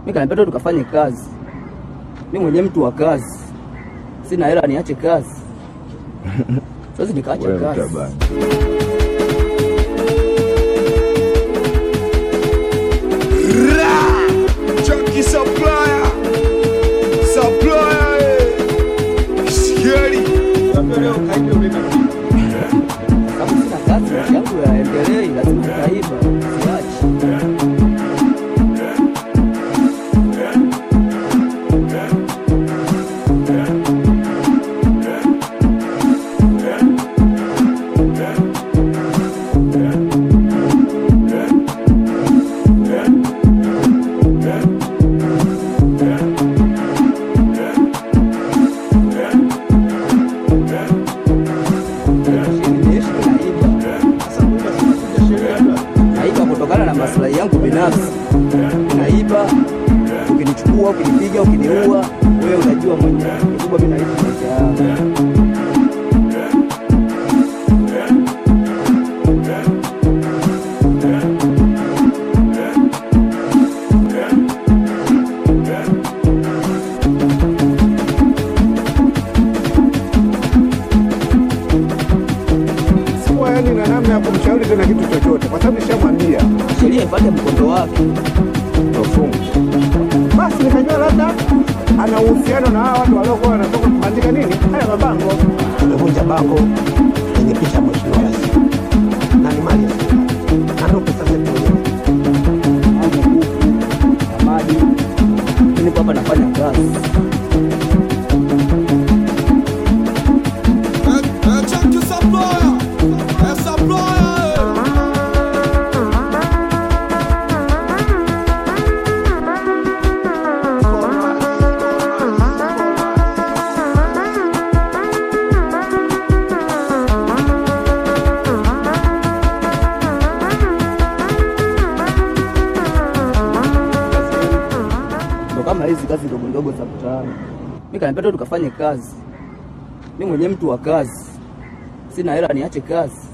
Mimi kaniambia tu tukafanye kazi. Mimi mwenyewe mtu wa kazi, sina hela niache kazi. Sasa nikaacha Wewe kazi. mtabani. Junkie supplier. Supplier. eh. Scary. Kama sina kazi, maisha yangu yaendelei, lazima nitaiba, siachi. Nimeishi naiba. Naiba kutokana na maslahi yangu binafsi. Naiba, ukinichukua, ukinipiga, ukiniua, wewe unajua mwenyewe. Kikubwa mimi naishi maisha yangu. Sikuwa yani na namna ya kumshauri tena kitu chochote, kwa sababu nishamwambia Sheria ipate mkondo wake. tofungu. Basi nikajua labda ana uhusiano na hawa watu waliokuwa wanatoka kubandika nini haya mabango. Tumevunja bango lenye picha ya mheshimiwa rais na ni mali ya serikali na ndio pesa zetu wenyewe. Au kuku, samadi. Mimi nipo hapa nafanya kazi. Eh, eh, Junkie supplier. Eh, supplier. eh. ndo kama hizi kazi ndogo ndogo za mtaani. Mimi kaniambia tu tukafanye kazi. Mimi mwenyewe mtu wa kazi, sina hela niache kazi.